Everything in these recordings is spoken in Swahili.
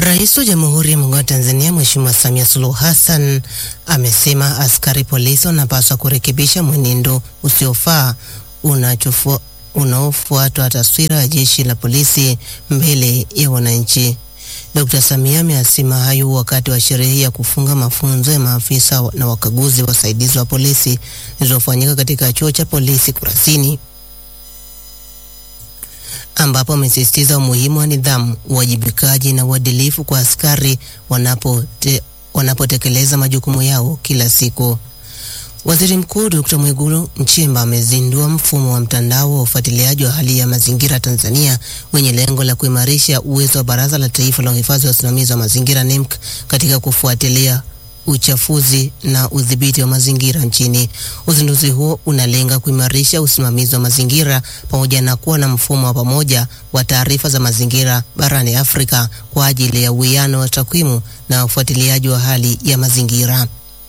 Rais wa Jamhuri ya Muungano wa Tanzania Mheshimiwa Samia Suluhu Hassan amesema askari polisi wanapaswa kurekebisha mwenendo usiofaa unachofua unaofuatwa taswira ya jeshi la polisi mbele ya wananchi. Dr. Samia ameyasema hayo wakati wa sherehe ya kufunga mafunzo ya maafisa na wakaguzi wasaidizi wa polisi zilizofanyika katika chuo cha polisi Kurasini, ambapo amesisitiza umuhimu wa nidhamu, uwajibikaji na uadilifu kwa askari wanapote, wanapotekeleza majukumu yao kila siku. Waziri Mkuu Dr. Mwigulu Nchemba amezindua mfumo wa mtandao wa ufuatiliaji wa hali ya mazingira Tanzania wenye lengo la kuimarisha uwezo wa Baraza la Taifa la Uhifadhi wa Usimamizi wa Mazingira NEMC katika kufuatilia uchafuzi na udhibiti wa mazingira nchini. Uzinduzi huo unalenga kuimarisha usimamizi wa mazingira pamoja na kuwa na mfumo wa pamoja wa taarifa za mazingira barani Afrika kwa ajili ya uwiano wa takwimu na ufuatiliaji wa hali ya mazingira.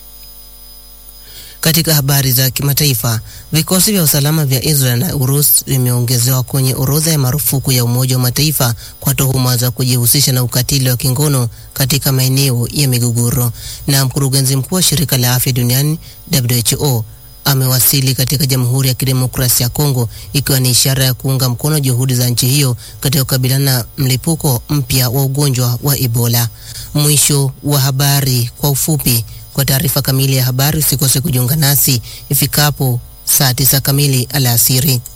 Katika habari za kimataifa, vikosi vya usalama vya Israel na Urusi vimeongezewa kwenye orodha ya marufuku ya Umoja wa Mataifa kwa tuhuma za kujihusisha na ukatili wa kingono katika maeneo ya migogoro. Na mkurugenzi mkuu wa shirika la afya duniani WHO amewasili katika Jamhuri ya Kidemokrasia ya Kongo ikiwa ni ishara ya kuunga mkono juhudi za nchi hiyo katika kukabiliana na mlipuko mpya wa ugonjwa wa Ebola. Mwisho wa habari kwa ufupi. Kwa taarifa kamili ya habari usikose kujiunga nasi ifikapo saa tisa kamili alasiri.